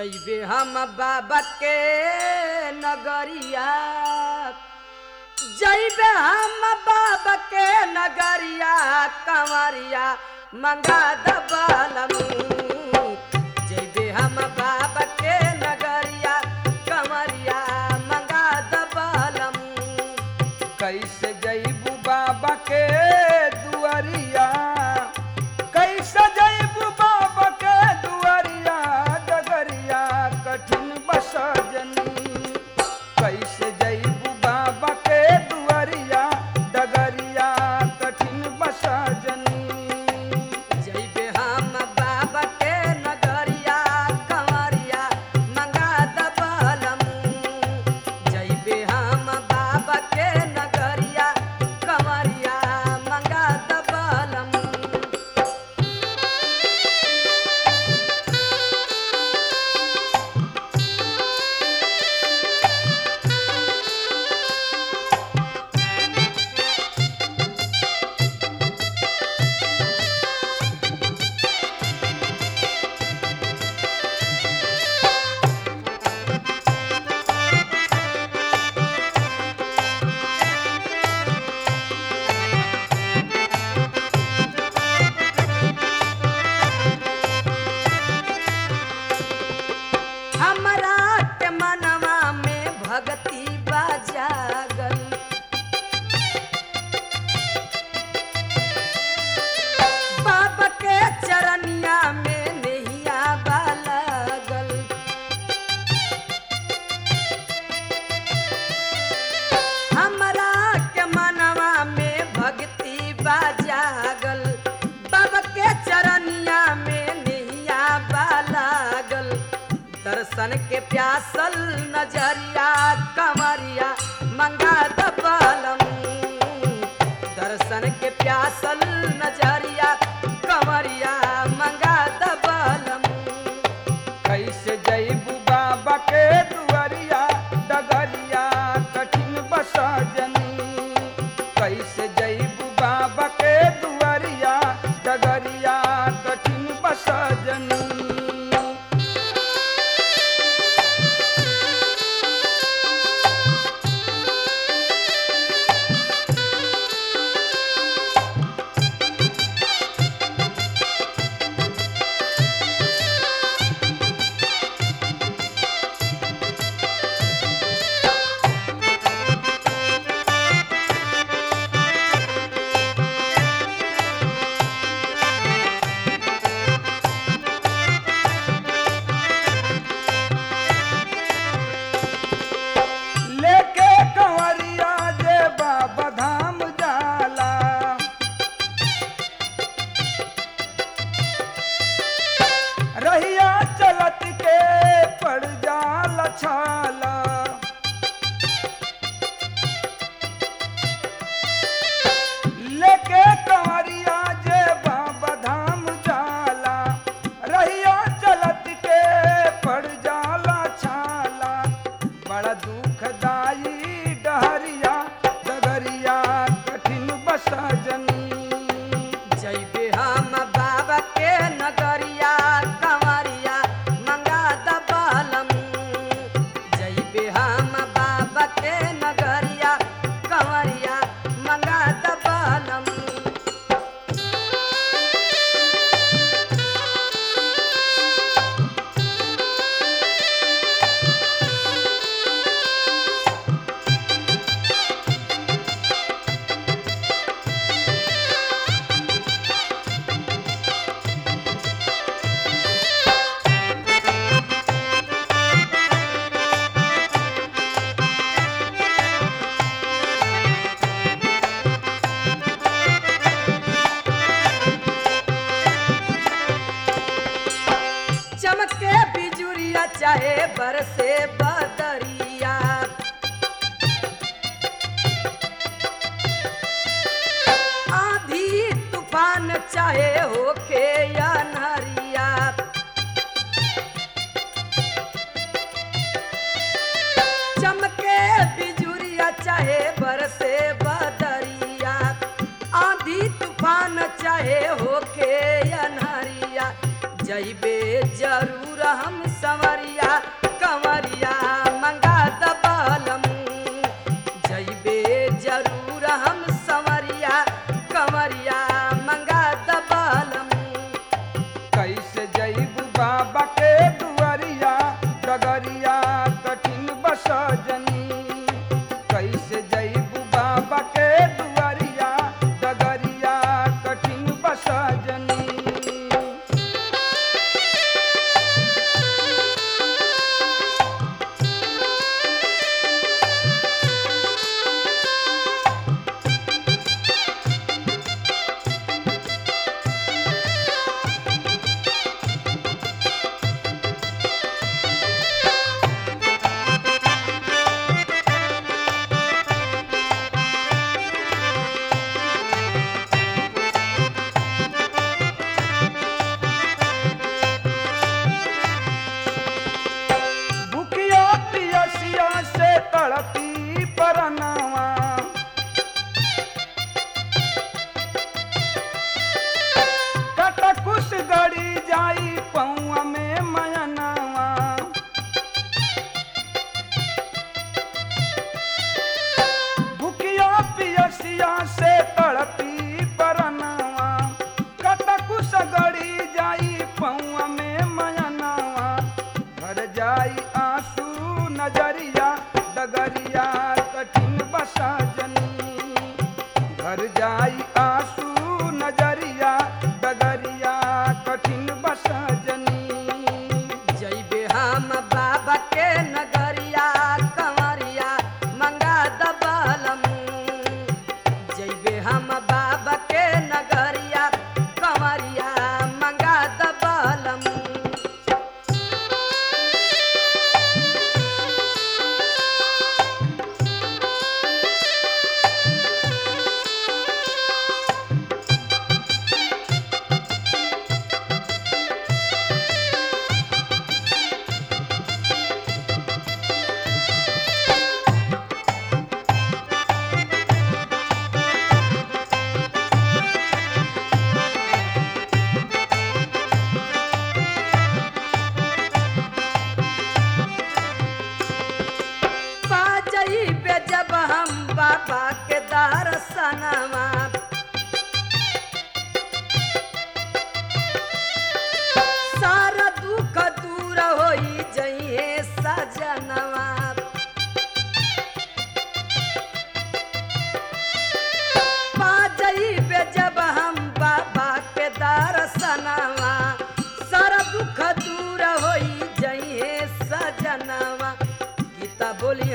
जैबे हम बाबा के नगरिया जैबे हम बाबा के नगरिया कंवरिया मंगा दबलम जैबे हम बाबा के नगरिया कंवरिया मंगा दबलम कैसे जैबू बाबा के दुआरिया कैसे जैबू बाबा के दुआरिया डगरिया कठिन बसजनी कैसे जैबू बाबा के दुआरिया डगरिया कठिन बसजनी जैबे हम बाबा के नगरिया कंवरिया मंगा दबलम जैबे हम बाबा के नगरिया कंवरिया मंगा दबलम हमरा के मनवा में भक्ति बाजागल बाबा के चरनिया में नैया बालगल हमरा के मनवा में भक्ति बाजागल बाबा के चरनिया में नैया बालागल दर्शन के प्यासल नजरिया कमरिया मंगा दबलम दर्शन के प्यासल नजरिया कमरिया मंगा दबलम कैसे जैबू बाबा के दुआरिया डगरिया कठिन बसजनी कैसे जैबू बाबा के दुआरिया डगरिया कठिन बसजनी लेके कंवरिया जे बाबा धाम जाला रहिया चलत के पड़ जाला छाला लेके कंवरिया जे बाबा धाम जाला रहिया चलत के पड़ जाला छाला बड़ा दुखदाई डहरिया डगरिया कठिन बसजनी जैबे हम बाबा के नगरिया कंवरिया मंगा दबलम जैबे हम बाबा के नगरिया कंवरिया मंगा दबलम चमके बिजुरिया चाहे बरसे बदरिया आधी तूफान चाहे होके या नरिया चमके बिजुरिया चाहे बरसे बदरिया आधी तूफान चाहे होके अनहरिया जइबे जरूर हम संवरिया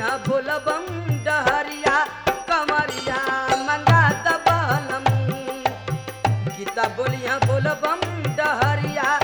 बोलिया बोलबम डहरिया कमरिया मंगा दबलम गीता बोलिया बोलबम डहरिया